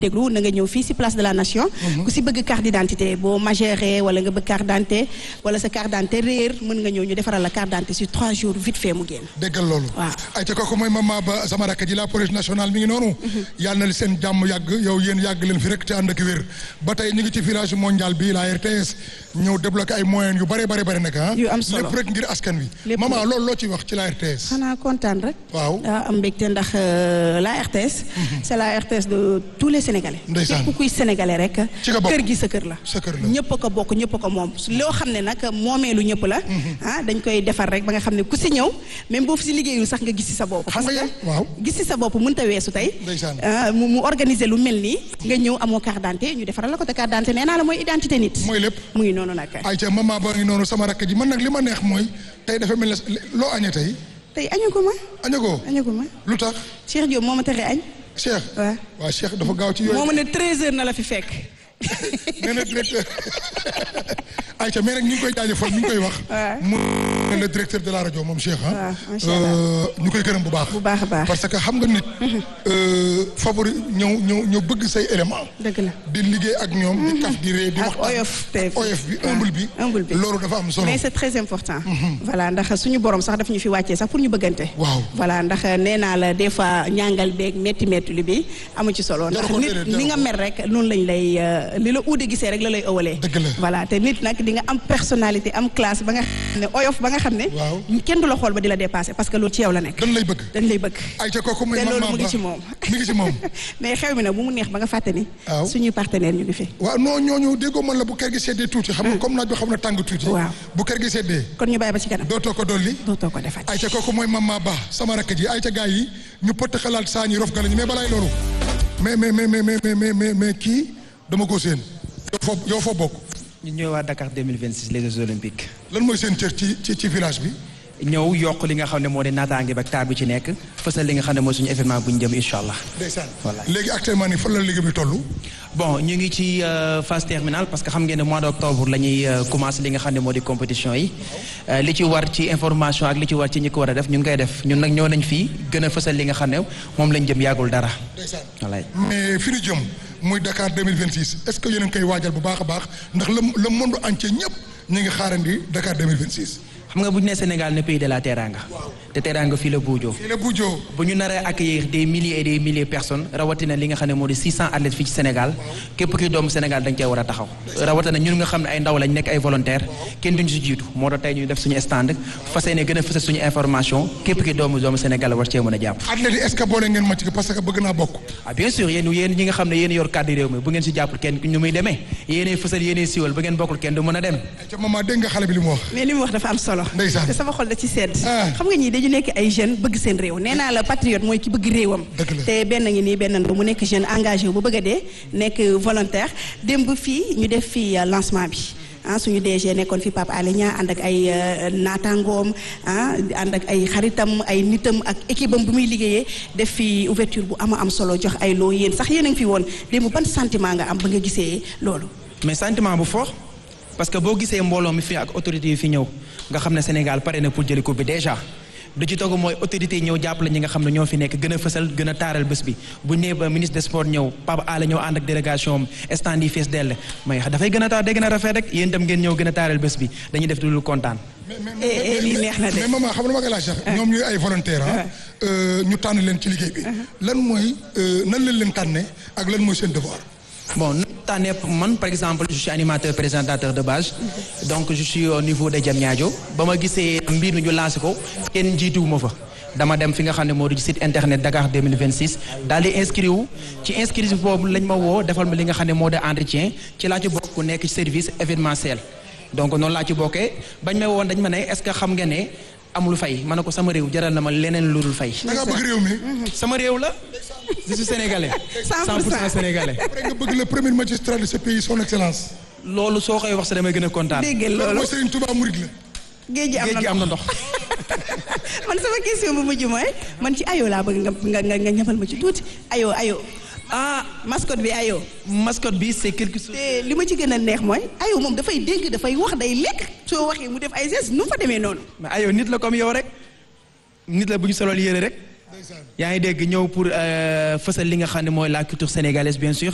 déglu na nga ñëw fii ci place de la nation ku ci bëgg carte d'identité boo majeure wala nga bëgg carte d'identité wala sa carte d'identité réer mën nga ñëw ñu defaral la carte d'identité ci trois jours vite fait mu génn déggal loolu waaw ay te kooku mooy mama ba sama rakk ji la police nationale mi ngi noonu yàlla na seen jàmm yàgg yow yéen yàgg leen fi rek te ànd ak wér ba tey ñu ngi ci village mondial bi la RTS ñëw débloqué ay moyens yu bare bare bare nag ah Yu am solo. lépp rek ngir askan wi Lépp mama rek. loolu loo ci wax ci la RTS xanaa kontaan rek waaw ah, am mbégte ndax euh, la RTS c'est la RTS de tous les Sénégalais Ndeysaan. képp kuy sénégalais rek Ci nga bokk. kër gi sa kër la Sa kër la. ñëpp a ko bokk ñëpp a ko moom loo xam ne nag moomeelu ñëpp la ah dañ koy defar rek ba nga xam ne ku si ñëw même boo fi si liggéeyul sax nga gis si sa bopp Xam nga parce yéen- que waaw. gis si sa bopp mënta weesu tey Ndeysaan. ah, mu mu organiser lu mel nii nga ñëw amoo carte d'identité ñu defaral la ko te carte d'identité nee naa la mooy identité nit mooy lépp mu ngi noonu nag ay ca mama ba ngi noonu sama rakk ji man nag li ma neex mooy tey dafa mel ne loo añee tey tey añu ko ma añagoo añu ko ma lu tax Cheikh Diop moo ma tere añ Cheikh waaw waaw Cheikh dafa gaaw ci moo yooyu ma ne 13 heures na la fi fekk nee na directeur ayca mais nag ñu ngi koy jaajëfal ñu ngi koy wax. Ouais. mu le directeur de la rajo moom Cheikh ah. Ouais, macha Allah. ñu koy gërëm bu baax. bu baax a baax parce que xam nga nit. euh, favori ñëw ñëw ñëw bëgg say élément dëgg la di liggéey ak ñoom. di kaf di ree di ak waxtaan. oyof te oyof bi waaw, humble bi. humble bi. loolu dafa am solo. mais c'est très important voilà ndax suñu borom sax daf ñu fi wàccee sax pour ñu bëggante Waaw. voilà ndax nee naa la des fois ñàngal beeg métti métti li bi amu ci solo ndax Jaru ko nit déedéet, jaru ni nga ko. mer rek noonu lañ lay euh, li la uude gisee rek la lay ëwalee Dëgg la. voilà te nit nag di nga am personnalité am classe ba nga xam ne oyof ba nga xam ne Waaw. kenn du la xool ba di la dépasser parce que loolu ci yow la nekk dañ lay bëgg. dañ lay bëgg ayca kooku mooy te maman loolu mu ngi Ba. ci moom mi ngi ci moom. mais xew mi nag bu mu neex ba nga fàtte ni Waaw. suñuy partenaire ñu ngi fi waaw non ñooñu déggoo man la bu kër gi seddee tuuti. xam nga comme naaj bi xam na tàng tuuti. Waaw. bu kër gi seddee. kon ñu bàyyi ba ci kanam dootoo ko dolli. dootoo ko defati ayca kooku mooy mama ba sama rakk ji ayca gars yi ñu pëtt xalaat saa ñi rof galañu mais balaay loolu mais mais mais mais mais mais mais mais kii dama ko seen yow foo yow foo bokk ñu ñëw waa Dakar 2026 les Jeux olympiques lan mooy seen cër ci ci ci village bi ñëw yokk li nga xam ne moo di naataange ba taar bi ci nekk fësal li nga xam ne mooy suñu événement bu ñu jëm incha allah. ndeysaan Voilà. léegi actuellement nii fan la liggéey bi toll bon ñu ngi ci euh, phase terminale parce que xam ngeen ne mois d' octobre la ñuy euh, commencé li nga xam ne moo di compétition yi Euh, li ci war ci information ak li ci war ci ñi ko war a def ñu ngi koy def ñun nag ñëw nañ fii gën a fësal li nga xam ne moom lañ jëm yàggul dara. ndeysaan voilà mais fi ñu jëm muy Dakar 2026 est-ce que yéen a ngi koy waajal bu baax a baax ndax le le monde entier ñëpp ñu ngi xaarandi Dakar 2026 xam nga bu ñu nee Sénégal ne pays de la teranga te teranga fii la buujoo. fii la Bujo bu ñu naree accueillir des milliers et des milliers de personnes rawatina li nga xam ne moo di 600 athlètes fii ci Sénégal képp kuy doomu Sénégal dañ cee war a taxaw rawatina ñun nga xam ne ay ndaw lañ nekk ay volontaire kenn duñu si jiitu moo tax tey ñu def suñu stand fas yéene gën a fësal suñu information képp ki doomu doomu Sénégal war cee mën a jàpp. athlètes yi est-ce que boole ngeen ma ci parce que bëgg naa bokk ah bien sûr yéen yéen ñi nga xam ne yéen yor kàddu réew mi bu ngeen si jàppul kenn ñu muy demee yéenay fësal yéenay siiwal ba ngeen bokkul kenn du mën a dem. ca maman dégg nga xale bi li mu wax mais li mu wax dafa am solo Ndeysaan. te sama xol da ci sedd Ah. xam nga ñii dañu nekk ay jeunes bëgg seen réew nee naa la patriote mooy ki bëgg réewam Dëgg la. te benn ngi nii benn ndaw mu nekk jeune engagé wu ba bëgg a dee nekk volontaire démb fii ñu def fii euh, lancement bi ah suñu DG nekkoon fi Pape Alé Niang ànd ak ay euh, naataangoom ah ànd ak ay xaritam ay nitam ak équipe am bu muy liggéeyee def fi ouverture bu ama am solo jox ay loo yéen sax yéen a ngi fi woon démb ban sentiment nga am ba nga gisee loolu mais sentiment bu fort parce que boo gisee mbooloo mi fi ak autorités yi fi ñëw nga xam ne Sénégal pare na pour jëli coupe bi déjà du ci toog mooy autorités yi ñëw jàppale ñi nga xam ne ñoo fi nekk gën a fësal gën a taaral bés bi bu ñu nee ba ministre des sports ñëw Pape Alé ñëw ànd ak délégation am stand yi fees dell mais dafay gën a taar day gën a rafet rek yéen itam ngeen ñëw gën a taaral bés bi dañuy def lu kontaan. eh eh lii neex na de mais maman xam nga ma koy laaj sax ñoom ñuy ay volontaire ah ñu tànn leen ci liggéey bi lan mooy euh, nan leen leen tànne ak lan mooy seen devoir bon nu tànnee man par exemple je suis animateur présentateur de base donc je suis au niveau de Diamniadio ba ma gisee mbir mi ñu lancé ko kenn jiituwuma fa dama dem fi nga xam ne moo di site internet Dakar 2026 daal di inscrit wu ci inscrit boobu lañ ma woo defal ma li nga xam ne moo di entretien ci laa ci bokk ku nekk ci service événementiel donc noonu laa ci bokkee bañ ma woon dañ ma ne est-ce que xam nga ne amul fay ma ne ko sama réew jaral na ma leneen lu dul fay da ngaa bëgg réew mi sama réew la je suis sénégalais 100% 100% sénégalais après nga bëgg le premier magistrat de ce pays son excellence loolu soo koy wax sa damay gën a kontaan dégg ngeen loolu loolu mooy Serigne Touba Mouride la géej gi am géej na gi am na ndox man sama question bu mujj mooy man ci ayo laa bëgg nga nga nga nga ñamal ma ci tuuti ayo ayo ah mascotte bi ayo mascotte bi c'est quelque chose te li ma ci gën a neex mooy ayo moom dafay dégg dafay wax day lekk soo waxee mu def ay gestes nu mu fa demee noonu mais ayo nit la comme yow rek nit la bu ñu solol yére rek yaa ngi dégg ñëw pour euh, fësal li nga xam ne mooy la culture sénégalaise bien sûr